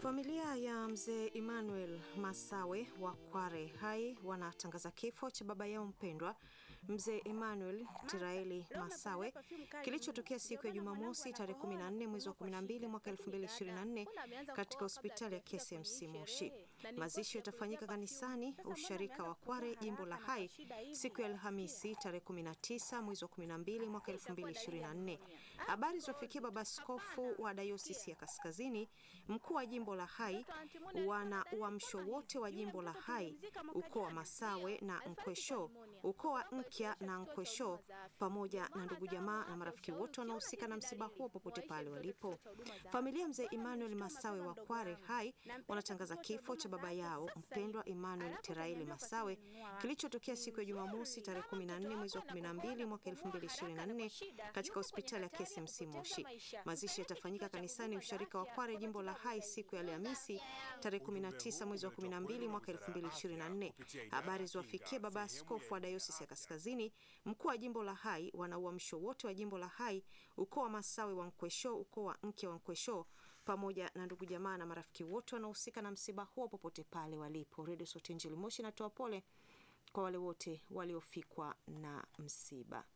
Familia ya mzee Emmanuel Masawe wa Kware Hai wanatangaza kifo cha baba yao mpendwa mzee Emmanuel Tiraeli Masawe kilichotokea siku ya Jumamosi tarehe 14 mwezi wa 12 mwaka 2024 katika hospitali ya KCMC Moshi. Mazishi yatafanyika kanisani usharika wa Kware jimbo la Hai siku ya Alhamisi tarehe 19 mwezi wa 12 mwaka 2024. Habari ziwafikia baba askofu wa dayosisi ya Kaskazini, mkuu wa jimbo la Hai, wana uamsho wote wa jimbo la Hai, ukoo wa Masawe na Nkwesho, ukoo wa Nkya na Nkwesho, pamoja na ndugu jamaa na marafiki wote wanaohusika na msiba huo popote pale walipo. Familia mzee Emmanuel Masawe wa Kware Hai wanatangaza kifo cha baba yao mpendwa Emmanuel Tiraeli Masawe kilichotokea siku ya Jumamosi tarehe 14 mwezi wa 12 mwaka 2024 katika hospitali ya KCMC Moshi. Mazishi yatafanyika kanisani usharika wa Kware jimbo la Hai siku ya Alhamisi tarehe 19 mwezi wa 12 mwaka 2024. Habari ziwafikie baba askofu wa dayosisi ya Kaskazini, mkuu wa jimbo la Hai, wana uamsho wote wa jimbo la Hai, ukoo wa Masawe wa Nkwesho, ukoo wa Nke wa Nkwesho, pamoja na ndugu jamaa na marafiki wote wanaohusika na msiba huo popote pale walipo. Redio Sauti ya Injili Moshi inatoa pole kwa wale wote waliofikwa na msiba.